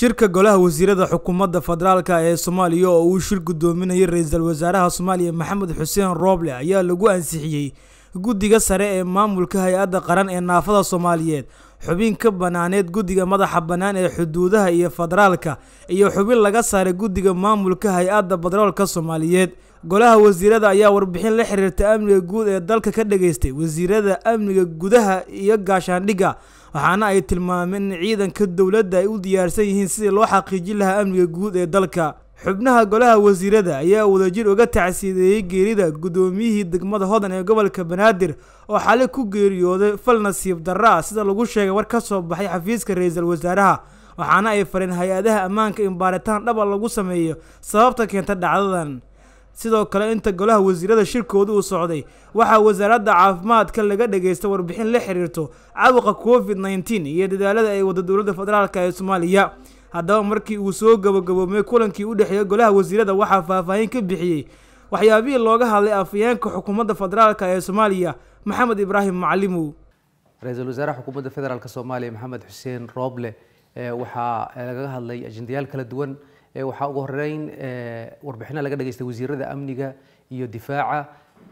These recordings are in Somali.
shirka golaha wasiirada xukuumadda federaalka ee soomaaliya oo uu shir guddoominayay ra-iisul wasaaraha soomaaliya maxamed xuseen rooble ayaa lagu ansixiyey guddiga sare ee maamulka hay-adda qaran ee naafada soomaaliyeed xubin ka banaaneed guddiga madaxa bannaan ee xuduudaha iyo federaalka iyo xubin laga saaray guddiga maamulka hay-adda batroolka soomaaliyeed golaha wasiirada ayaa warbixin la xiriirta amniga guud ee dalka ka dhageystay wasiirada amniga gudaha iyo gaashaandhigga waxaana ay tilmaameen in ciidanka dowladda ay u diyaarsan yihiin sidii loo xaqiijin lahaa amniga guud ee dalka xubnaha golaha wasiirada ayaa wadajir uga tacsiideeyey geerida guddoomiyihii degmada hodan ee gobolka banaadir oo xali ku geeriyooday fal nasiib darra ah sida lagu sheegay war ka soo baxay xafiiska ra-iisul wasaaraha waxaana ay fareen hay-adaha ammaanka in baaritaan dhaba lagu sameeyo sababta keenta dhacdadan sidoo kale inta golaha wasiirada shirkooda uu socday waxaa wasaaradda caafimaadka laga dhageystay warbixin la xiriirto caabuqa covid nneteen iyo dadaalada ay wada dowladda federaalk ee soomaaliya haddaba markii uu soo gabagaboomay kulankii u dhexeeya golaha wasiirada waxaa faahfaahin ka bixiyey waxyaabihii looga hadlay afayeenka xukuumadda federaalk ee soomaaliya maxamed ibraahim macalimow ra-iisul wasaaraha xukuumadda federaalk soomaaliya maxamed xuseen rooble waxaa lagaga hadlay ajendayaal kala duwan waxaa ugu horeyn warbixino laga dhageystay wasiirada amniga iyo difaaca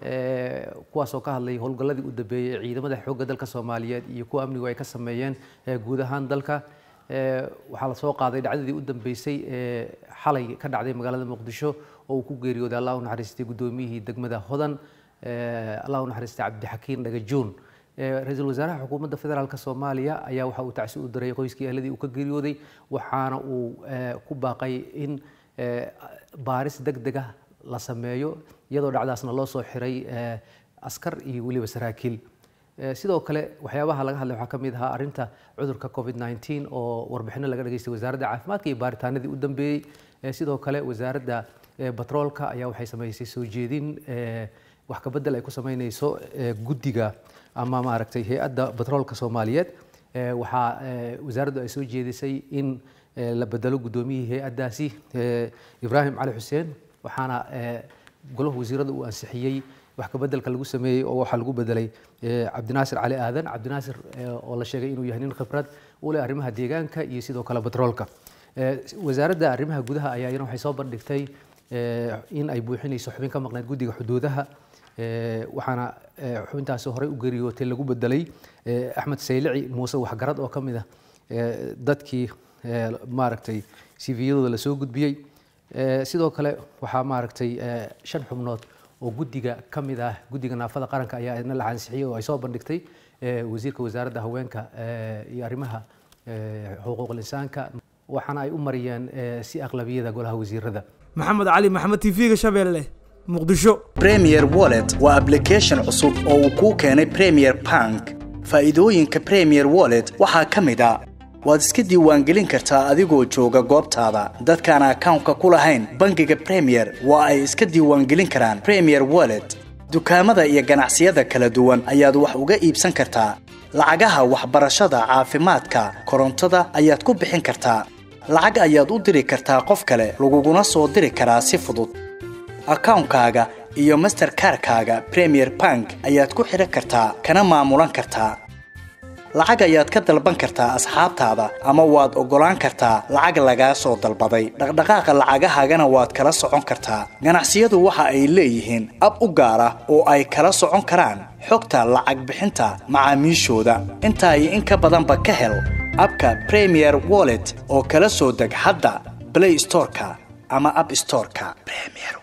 kuwaasoo ka hadlay howlgalladii u dambeeyey ciidamada xoogga dalka soomaaliyeed iyo kuwa amnigu ay ka sameeyeen guud ahaan dalka waxaa la soo qaaday dhacdadii u dambeysay ee xalay ka dhacday magaalada muqdisho oo uu ku geeriyooday allah u naxariistay guddoomiyihii degmada hodan allah u naxariistay cabdixakiin dhagajoon ra-iisul wasaaraha xukuumadda federaalk soomaaliya ayaa waxa uu tacsi u diray qoyskii ehladii uu ka geeriyooday waxaana uu ku baaqay in baaris deg deg ah la sameeyo iyadoo dhacdaasna loo soo xiray askar iyo weliba saraakiil sidoo kale waxyaabaha laga hadlay waxaa ka mid ahaa arrinta cudurka covid nneteen oo warbixino laga dhageystay wasaaradda caafimaadka iyo baaritaanadii u dambeeyey sidoo kale wasaaradda batroolka ayaa waxay samaysay soo jeedin wax kabedel ay ku sameyneyso guddiga ama maaragtay hay-adda batroolka soomaaliyeed waxaa wasaaraddu ay soo jeedisay in la bedelo guddoomiyihii hay-addaasi ibraahim cali xuseen waxaana golaha wasiirada uu ansixiyey wax kabedelka lagu sameeyey oo waxaa lagu bedelay cabdinaasir cali aadan cabdinaasir oo la sheegay inuu yahay nin khibrad u leh arrimaha deegaanka iyo sidoo kale batroolka wasaaradda arrimaha gudaha ayaa iyana waxay soo bandhigtay in ay buuxinayso xubin ka maqneyd guddiga xuduudaha waxaana xubintaasi horey u geeriyootay lagu bedelay axmed saylici muuse waxgarad oo ka mid ah dadkii maaragtay cviyadooda lasoo gudbiyey sidoo kale waxaa maaragtay shan xubnood oo guddiga ka mid ah guddiga naafada qaranka ayaa idna la ansixiyey oo ay soo bandhigtay wasiirka wasaaradda haweenka iyo arrimaha xuquuqul insaanka waxaana ay u mariyeen si aqlabiyada golaha wasiirada maxamed cali maxamed t v-ga shabeelle muqdisho premier wallet waa ablication cusub oo uu kuu keenay premier bank faa'iidooyinka premier wallet waxaa ka mid a waad iska diiwaangelin kartaa adigoo jooga goobtaada dadkaan akawnka ku lahayn bangiga premier waa ay iska diiwaangelin karaan premier wallet dukaamada iyo ganacsiyada kala duwan ayaad wax uga iibsan kartaa lacagaha waxbarashada caafimaadka korontada ayaad ku bixin kartaa lacag ayaad u diri kartaa qof kale laguguna soo diri karaa si fudud akawnkaaga iyo masterkarkaaga premier bank ayaad ku xidhan kartaa kana maamulan kartaa lacag ayaad ka dalban kartaa asxaabtaada ama waad oggolaan kartaa lacag lagaa soo dalbaday dhaqdhaqaaqa lacagahaagana waad kala socon kartaa ganacsiyadu waxa ay leeyihiin ab u gaar ah oo ay kala socon karaan xogta lacag bixinta macaamiishooda intaa iyo in ka badanba ka hel abka premier wallet oo kala soo deg hadda blay storeka ama ab storeka